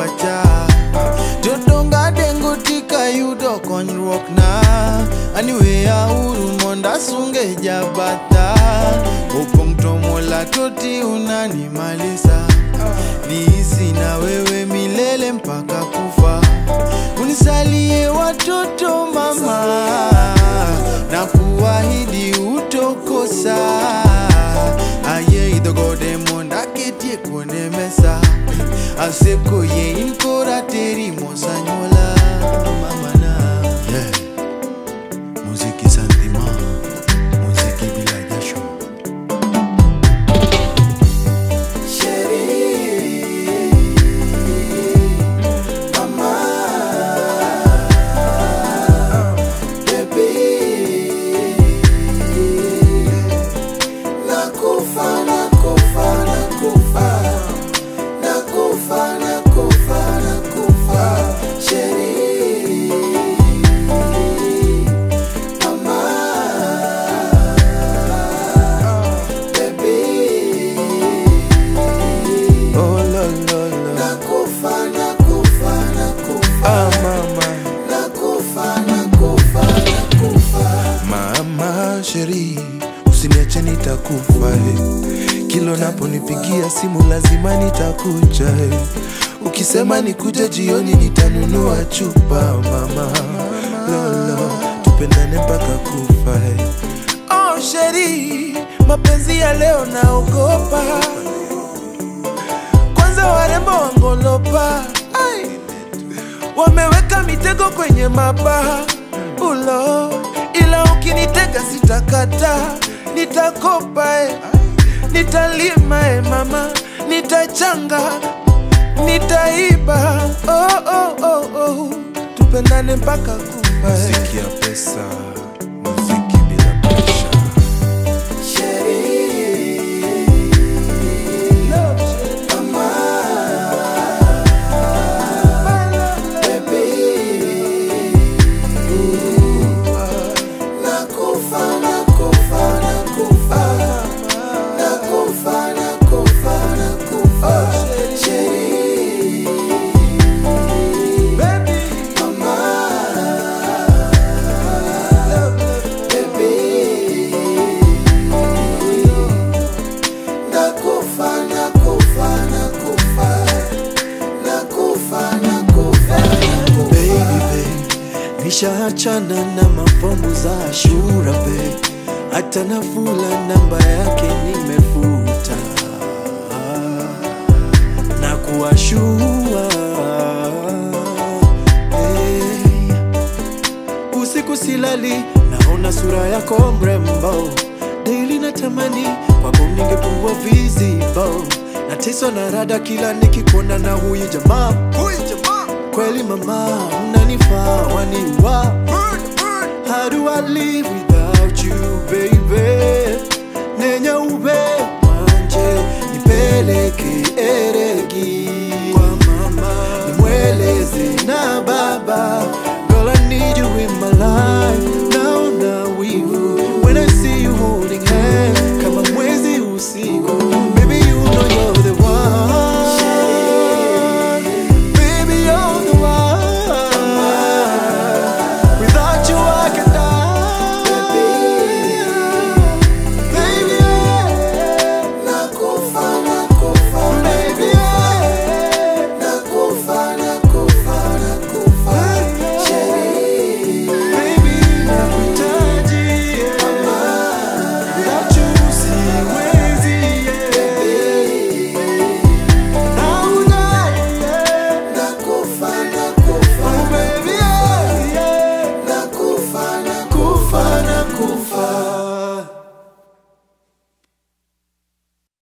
pacha Jotonga dengo tika yudo konyruok na Aniweya uru monda sunge jabata Opong tomola toti unanimalisa Niishi na wewe milele mpaka kufa Unisalie watoto mama Na kuahidi utokosa Aye idogode monda ketie kone mesa Aseko ye inkora teri mosanyola mamana yeah. Muziki santima Muziki bila jasho Nakufa, nakufa, nakufa. Nakufa, nakufa, nakufa. Sheri. Mama. Baby. Oh lo lo lo Nakufa, nakufa, nakufa. Ah mama Nakufa, nakufa, nakufa. Mama sheri, usiniache nitakufa eh. Kilo naponipigia simu lazima nitakuja eh. Ukisema nikuje jioni nitanunua chupa mama lolo, tupendane mpaka kufa eh. Oh sheri, mapenzi ya leo naogopa, kwanza warembo wangolopa Ai wameweka mitego kwenye mabaha ulo, ila ukinitega sitakata, nitakopa eh, nitalima eh, mama, nitachanga, nitaiba oh, oh, oh, oh. tupendane mpaka kufa eh. Muziki ya pesa, muziki bila presha. Nakufa, nakufa, nakufa. Nakufa, nakufa, nakufa. Sheri. Mama. Baby. Nakufa, nakufa, nakufa. Nakufa, nakufa, nakufa. baby babe, nishaachana na mafomu za Ashura babe, hata Nafula namba yake nimefuta na kuwashua hey. Usiku silali, naona sura yako mrembo, daily natamani kwako ningekuwa visible, nateswa na rada kila nikikuona na huyu jamaa huyu jamaa kweli mama unanifaa waniwa how do I live